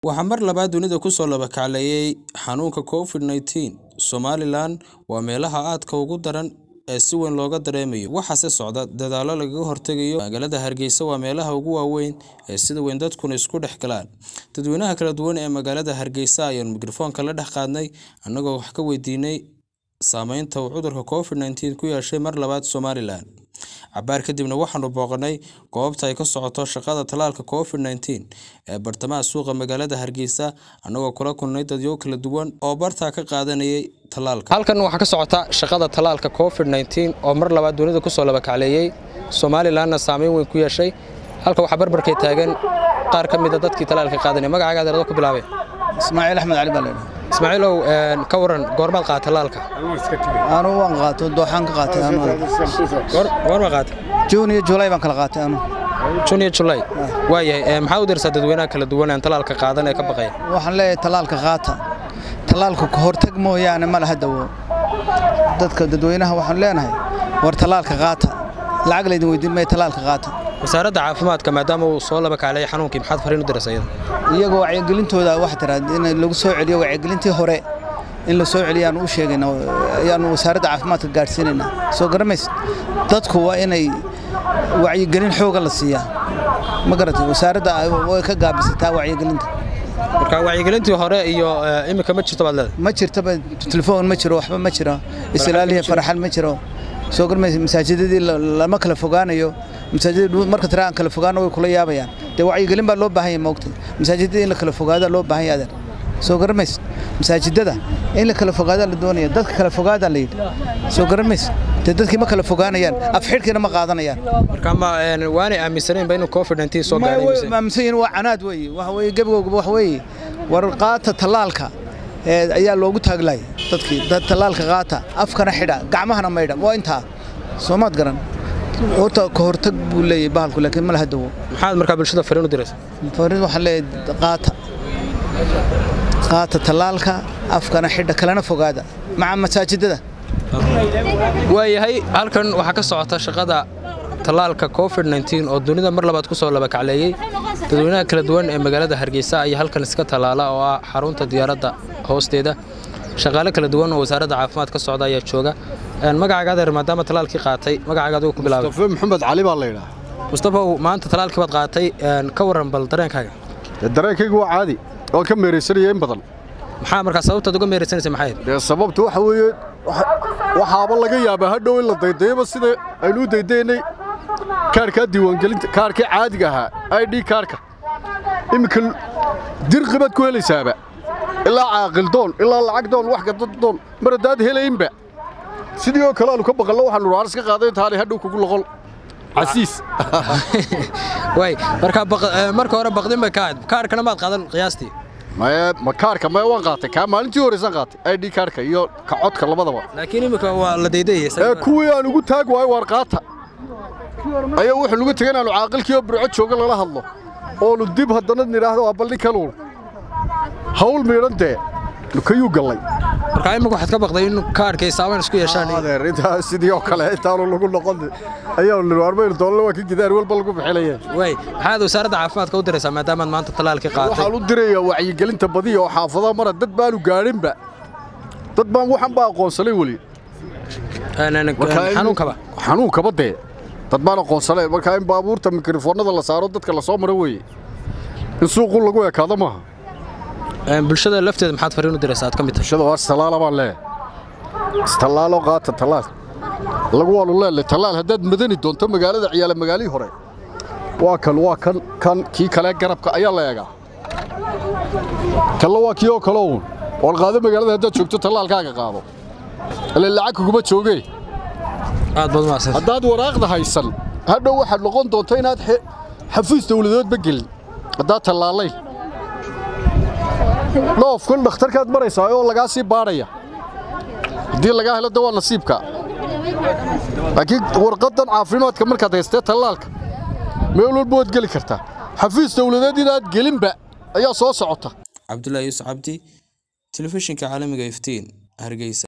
waxaa mar labaad dunida kusoo labakacleeyay xanuunka covid-19 somalilan waa meelaha aadka ugu daran ee si weyn looga dareemayo waxaase socda dadaallo lagaga hortegayo magaalada hargeysa waa meelaha ugu waaweyn ee sida weyn dadkuna isku dhex galaan dadweynaha kala duwan ee magaalada hargeysa ayaanu mikrofoonka la dhex qaadnay annagoo wax ka weydiinay saameynta uu cudurka covid-19 ku yeeshay mar labaad somalilan cabaar kadibna waxaanu booqanay goobta ay ka socoto shaqada tallaalka covid-19 ee bartamaha suuqa magaalada hargeysa annagoo kula kulnay dadyo kala duwan oo bartaa ka qaadanayay tallaalka halkan waxaa ka socota shaqada tallaalka covid-19 oo mar labaad dunida kusoo labakacleeyey somalilanna saameyn weyn ku yeeshay halka waxaa barbarkay taagan qaar ka mida dadkii tallaalka qaadanaya magacaaga adeerado ku bilaabay ismaaciil axmed cali baa la yidhaha ismaaciilow ka waran goormaad qaata tallaalka anu waan qaato dooxaan ka qaatay anu goorma qaata juun iyo juulay baan kala qaatay anu jun iyo julay waayahay maxaa u dirsaa dadweynaha kala duwan aan tallaalka qaadan ee ka baqaya waxaan leeyahay tallaalka qaata tallaalka ka hortag mooyaane ma laha dawo dadka dadweynaha waxaan leenahay war tallaalka qaata lacag laydin weydiin maya tallaalka qaata wasaaradda caafimaadka maadaama uu soo labakacleeyay xanuunkii maxaad fariin u diraysa iyada iyagoo wacyigelintooda waxa tiraa in lagu soo celiyo wacyigelintii hore in la soo celiyo aanu u sheegayna ayaanu wasaaradda caafimaadka gaadhsiinaynaa soo garamaysid dadku waa inay wacyigelin xooga la siiyaa ma garatay wasaaradda way ka gaabisataa wacyigelinta marka wacyigelintii hore iyo iminka ma jirto baad leedahay ma jirtaba telefoon ma jiro waxba ma jiro islaalihi farxal ma jiro soo garmaysa masaajidadii lama kala fogaanayo masaajidada marka tira aan kala fogaano way kula yaabayaan dee wacyigelin baa loo baahan yahay moogtay masaajidada in la kala fogaada loo baahan yahay adeer soo garamaysa masaajidada in la kala fogaadaa la doonaya dadka kala fogaadaa la yidhi soo garamaysa dee dadkii ma kala fogaanayaan afxidhkiina ma qaadanayaan marka ma waanay aaminsanaynba inuu covid-19 soo gaaray aaminsan yihiin waa canaad weeye waxa weeye gebagowgaba wax weeye war qaata tallaalka ayaa loogu taaglahay dadkii tallaalka qaata afkana xidha gacmahana maydha waa intaa soomaad garan horta ka hortag buu leeyahay bahalku laakiin ma laha dawo maxaad markaa bulshada fariin u diraysa fariin waxaan leeyahay qaata qaata tallaalka afkana xidha kalena fogaada maca masaajidada waayahay halkan waxaa ka socota shaqada tallaalka covid-19 oo dunida mar labaad ku soo labakacleeyey dadweynaha kala duwan ee magaalada hargeysa ayaa halkan iska tallaala oo ah xarunta diyaaradda hoosteeda shaqaale kala duwan oo wasaaradda caafimaad ka socda ayaa jooga magacaaga adeer maadaama tallaalkii qaatay magacaaga adigu ku bilaabay mustafa maxamed cali baa la yidhaha mustafaw maanta tallaalkii baad qaatay ka warran bal dareenkaaga dareenkaygu waa caadi waan ka meeraysanaya in badan maxaa markaa sababtaad uga meeraysanaysa maxay dee sababtu waxa weeye waxaaba laga yaabaa hadhow in la daydayaba sida aynu u daydaynay kaarkaa diiwaangelinta kaarkii caadiga ahaa i d kaarka iminka dirqi baad ku helaysaaba ilaa caaqildoon ilaa lacagdoon wax gadaddoon mar haddaad helaynba sidii oo kale aanu ka baqallo waxaanu raaris ka qaaday intaanay hadhow kugu loqol casiis way marka marka hore baqdin bay ka ahayd kaarkana maad qaadan qiyaastii maye ma kaarka maye waan qaatay kaa maalintii horeysan qaatay i d kaarka iyo ka codka labadaba laakiin iminka waa la daydayay ee kuwii aan ugu taag waayo waar qaata ayaa wuxuu nugu tegay inaannu caaqilkii oo burco jooga lala hadlo oonu dib haddana nidhaahdo waa balli kaluun hawl miidhan dee kayuu gallay markaa imika waxaad ka baqday in kaarkay saameyn isku yeeshaan adeer intaa sidii oo kale intaanu lagu noqon ayaa nirwaarmaynu doonle waa ka gidaar walba lagu bixinaya way maxaad wasaaradda caafimaadka u diraysaa maadaamaad maanta tallaalkii qaatay waxaan u dirayaa wacyigelinta badiya oo xaafadaha mara dad baanu gaadhinba dad baan waxan baa aqoonsanay weli xanuunkaba xanuunkaba dee dad baan aqoonsanayn markaa in baabuurta mikrofoonnada la saaro dadka la soo maro weeye in suuqu lagu ekaado maaha bulshada lafteeda maxaad fariin u diraysaa aad ka mid tahay bulshada waa istallaala baan leeyahay istallaalo qaata tallaal lagu waanu leelay tallaal haddaad madani doonto magaalada ciyaala magaalihii hore waa kan waa kan kan kii kale garabka ayaa la eegaa kalla waa kii oo kale uun waan qaado magaalada haddaad joogto tallaalkaaga qaado ile lacag kuguma joogee aad baad umahadsan haddaad waraaqda haysan hadhow waxaad noqon doonto inaad xafiis dawladoodba gelin haddaad tallaalayn dhoofkan dhakhtarkaad maraysaa oo lagaa sii baadhaya haddii lagaa helo de waa nasiibka laakiin warqaddan caafimaadka markaad haystee tallaalka meel walba waad geli kartaa xafiis dawladeed inaad gelinba ayaa soo socota cabdullaahi yuusuf cabdi telefishinka caalamiga iftiin hargeysa